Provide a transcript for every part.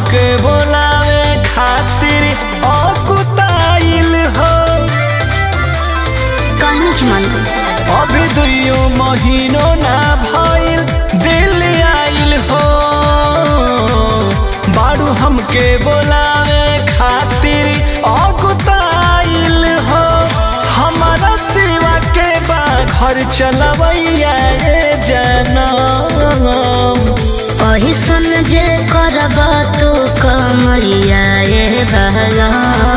हमके बोलावे खातिर अकुताइल हो कहनी की मन अभी दुइयो महीनो ना भइल दिल आइल हो बारू हमके बोलावे खातिर अकुताइल हो हमारा दीवा के बा घर चलवैया ये जनम ओही सुन जे करब तू कमरिया ये बहला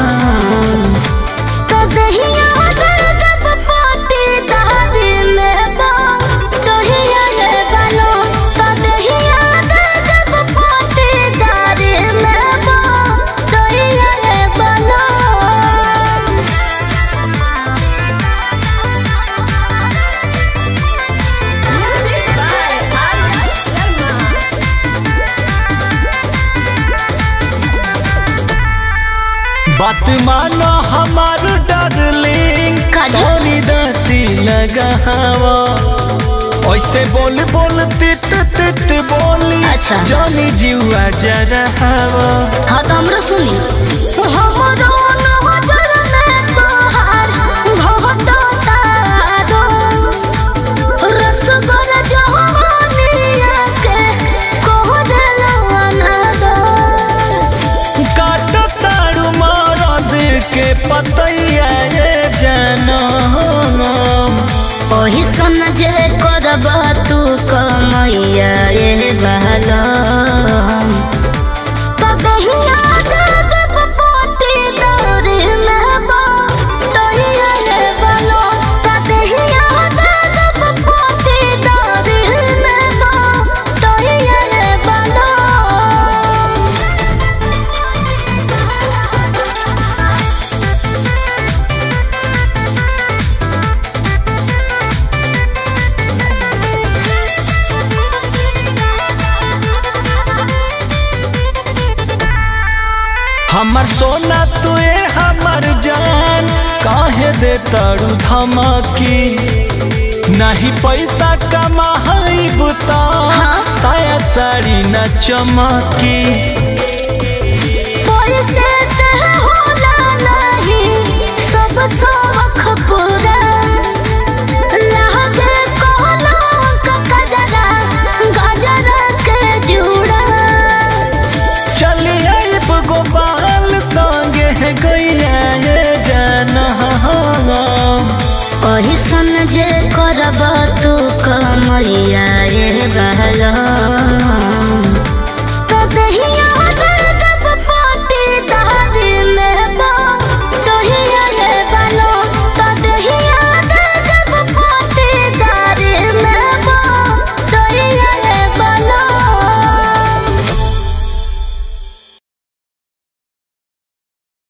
तो दहिया दर्द पाटी दादी में बा तोहिया ये बनो तो दहिया दर्द पाटी दादी में बा तोहिया ये बनो बात मानो हमार डार्लिंग काजल। थोड़ी दाती लगावा ऐसे बोल बोल तित तित बोली अच्छा। जानी जीवा जरा हवा हाँ तो हमरो सुनी हमरो नजर में तोहार घोटो तारो रसगर जवानिया के कोहरलवा नदर काट तारू मरद के पतैया ये जनम ओही सन जे करब तू कमैया ये बहलो तो दहिया दर्द पोटी दौरी में बा तोहिया ये बलो तो दहिया दर्द पोटी दौरी में बा तोहिया ये बलो हमर सोना तुए हमर जान काहे दे तारू धमकी नहीं पैसा कमाई बुता हाँ। साया साड़ी न चमकी पैसे से होला नहीं सब सबक पूरा लागे कोहला ककजरा गजरा के जुड़ा चली आइब गोपाल तंगे गैया ये जनम ओही सन जे करब तू कमरिया ये बहलो